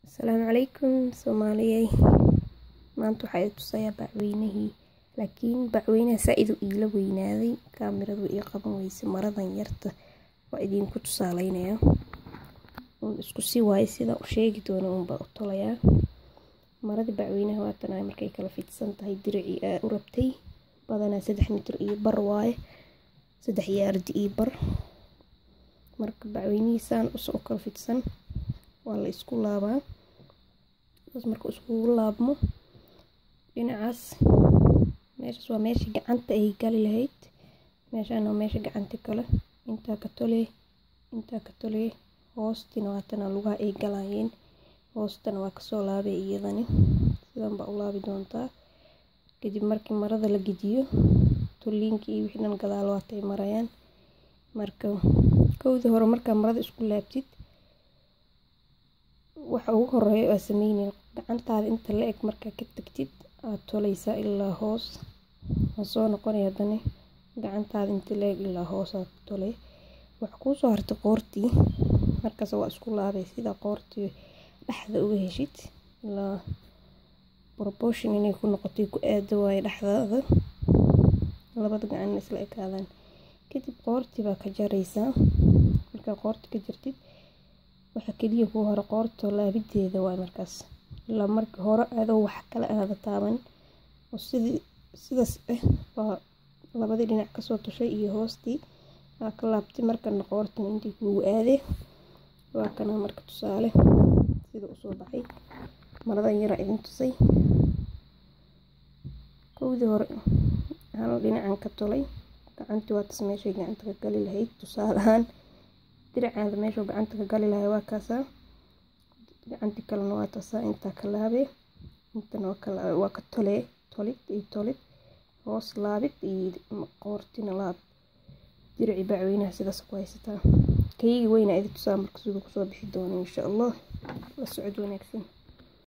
asalaamu calaykum soomaaliyey maanta waxaa i tusayaa bacweynihii laakiin bacweynaha saa-id u iila weynaaday kaamiradu ii qaban weyse maradan yarta waa idinku tusaaleynayaa un isku si waaye sida u sheegi doona unbaa u tolayaa maradii bacweynaha waatan ay markay kala fidsan tahay diricii aa u rabtay badanaa saddex mitir iyo bar waaye saddex yaardi iyo bar marka bacweynihiisaan usoo kala fidsan waa la isku laabaa saas marka iskugu laabmo dhinacaas meeshaas waa meesha gacanta ay gali lahayd meeshaan waa meesha gacanta kale intaa ka tolee intaa ka tolee hoostina waatana lugaha ay galayeen hoostana waa kasoo laabay iyadani sidan baa u laabi doontaa kadib markii marada la gediyo tulliinka iyo wixii dhan gadaal waatay marayaan marka kowdii hore markaa marada isku laabtid waxa ugu horeeya aa sameynaya gacantaada inta la eg markaa ka tagtid aad toleysaa ilaa hoos waa soo noqonaya haddana gacantaada inta la eg ilaa hoos aad toley waxa kuusoo hartay qoortii markaas waa isku laabay sida qoortii dhexda uga heshid ilaa proportion inay ku noqotay ku aada waaye dhexdaada labada gacan isla ekaadaan kadib qoortii baa ka jaraysaa markaa qoorti ka jartid waxa keliya kuu hore qoorto laabideeda waay markaas ilaa marka hore adoo wax kale aada taaban oo sidii sidaas ah baa labadii dhinac kasoo tushay iyo hoostii aa ka laabtay markana qoortan intii kuugu aadee waa kana marka tusaale sida usoo baxay maradan yaraa idin tusay kowdii hore hal dhinacan ka tolay gacantii waatas meeshay gacanta ka gali lahayd tusaale ahaan diracaada meeshuu gacanta ka gali lahay waa kaasaa gacantii kalena waa taasaa intaa ka laabee intana waa ka tolee tolid iyo tolid hoos laabid iyo qoortina laab dirici bacweynaha sidaas ku haysataa kayigi weyna idi tusaa marka siduu kusoo bixi doono insha allah la socod wanaagsan